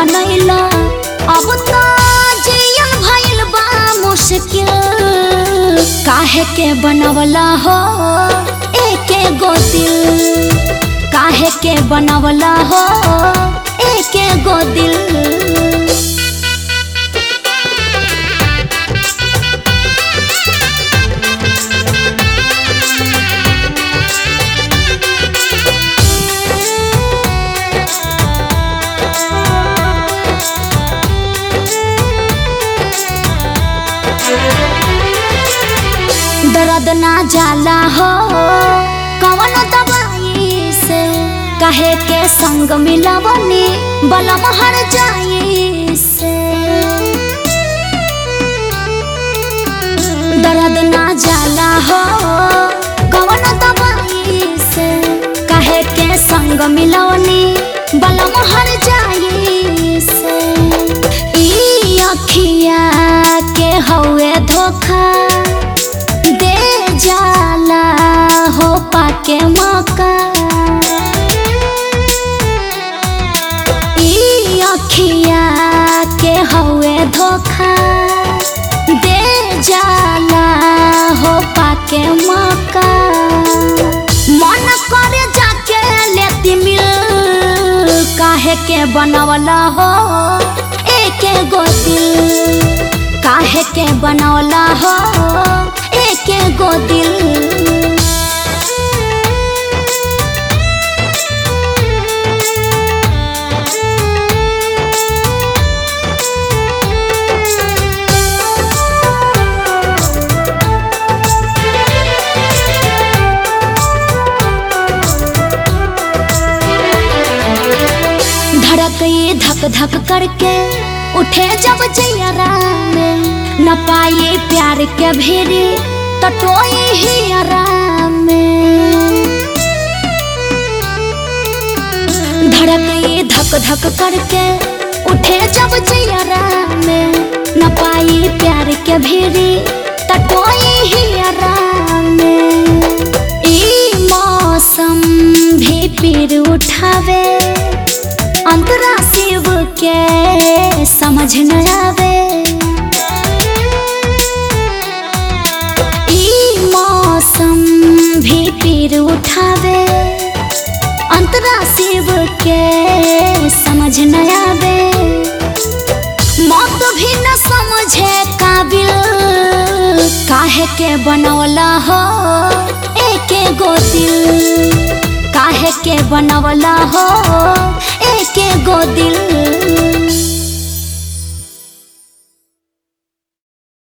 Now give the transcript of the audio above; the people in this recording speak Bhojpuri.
बनैला अब तो जियन भइल बा मुश्किल काहे के बनवला हो एके गो दिल काहे के बनवला हो एके गो दिल दर्द ना जाला हो कवन दवाई से कहे के संग मिलवनी बलम हर जाई से दर्द ना जाला हो कवन दवाई से कहे के संग मिलवनी बलम हर जाई से ई अखिया के हौए धोखा दे जाला हो पाके मौका ई अखिया के हौए धोखा दे जाला हो पाके मौका मन करे जाके लेती मिल काहे के बनवला हो एके गो दिल काहे के बनवला हो एके गो दिल धड़क ये धक धक करके उठे जब जयरा में न पाए प्यार के भेरे तटोई ही आराम में धड़क ये धक धक करके उठे जब जयरा में न पाए प्यार के भेरे तटोई ही आराम में ई मौसम भी पीर उठावे अंतरा शिव के समझ न आवे ई मौसम भी पीर उठावे अंतरा शिव के समझ न आवे मौत भी न समझे काबिल काहे के बनवला हो एके गो दिल काहे के बनवला हो एके गो दिल